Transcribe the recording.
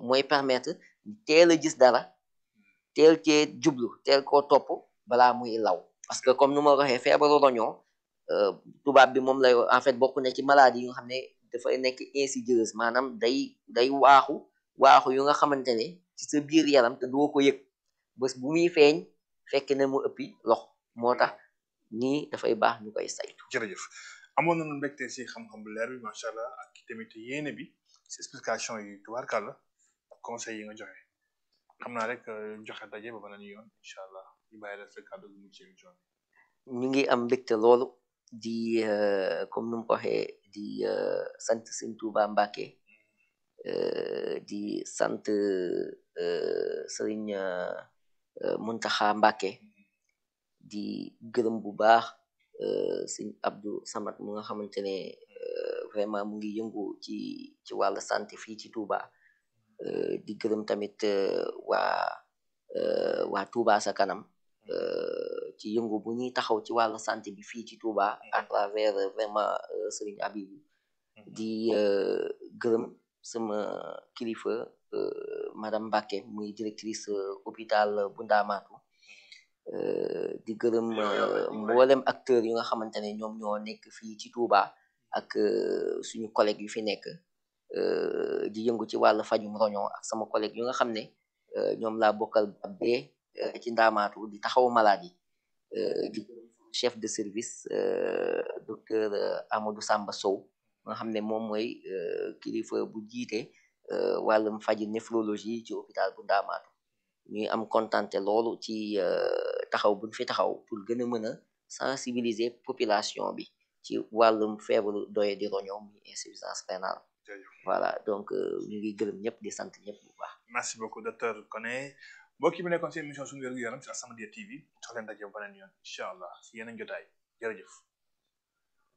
mooy permettre teel a gis dara teel cee jublu teel koo topp balaa muy law parce que comme nu ma waxee feebaru roñoo tubaab bi moom lay en fait bokk na ci maladie yu nga xam ne dafay nekk insidieuse maanaam day day waaxu waaxu yu nga xamante ne ci sa biir yaram te doo ko yëg bés bu muy feeñ fekk na mu ëppi lox moo tax nii dafay baax ñu koy saytu jërëjëf amoon nañu mbégte si xam-xam bu leer bi macha allah ak tamit yéene bi si explication yi tubaarkàlla ak conseil yi nga joxe xam naa rek joxe daje ba beneen yoon incha allah ñu bàyyi la sa kàddu gu ci émission bi ñu ngi am mbégte loolu di comme nu mu ko waxee di sant sëñ Tuuba Mbàkke di sant sëriñ Muntaxa Mbàkke di gërëm bu baax sëñ Abdou Samad mu nga xamante ne vraiment mu ngi yëngu ci ci wàllu santé fii ci Touba di gërëm tamit waa waa Touba sa kanam ci yëngu bu ñuy taxaw ci wàllu santé bi fii ci Touba à travers vraiment Serigne Abib di gërëm sama kilifa madame Mbacke muy directrice hôpital bu Ndaamaatu di gërëm mboolem acteur yu nga xamante ne ñoom ñoo nekk fii ci Touba ak suñu collègue yu fi nekk di yëngu ci wàllu fajum roño ak sama collègue yu nga xam ne ñoom laa bokkal ab bee ci ndaamaatu di taxaw malade yi di chef de service docteur Amadou Samba Sow nga xam ne moom mooy kilifa bu jiite wàllum faji néphrologie ci hôpital bu ndaamaatu ñuy am kontante loolu ci taxaw buñ fi taxaw pour gën a mën a sensibiliser population bi ci wàllum feebaru doye di roño muy insuffisance rénale voilà donc ñu ngi gërëm ñëpp di sant ñëpp bu baax merci beaucoup docteur Koné mbokk yi bi nekkoon seen émission suñu wér gu yaram ci As-Samadiyya TV jox leen daje beneen yoon incha allah si yeneen jotaay jërëjëf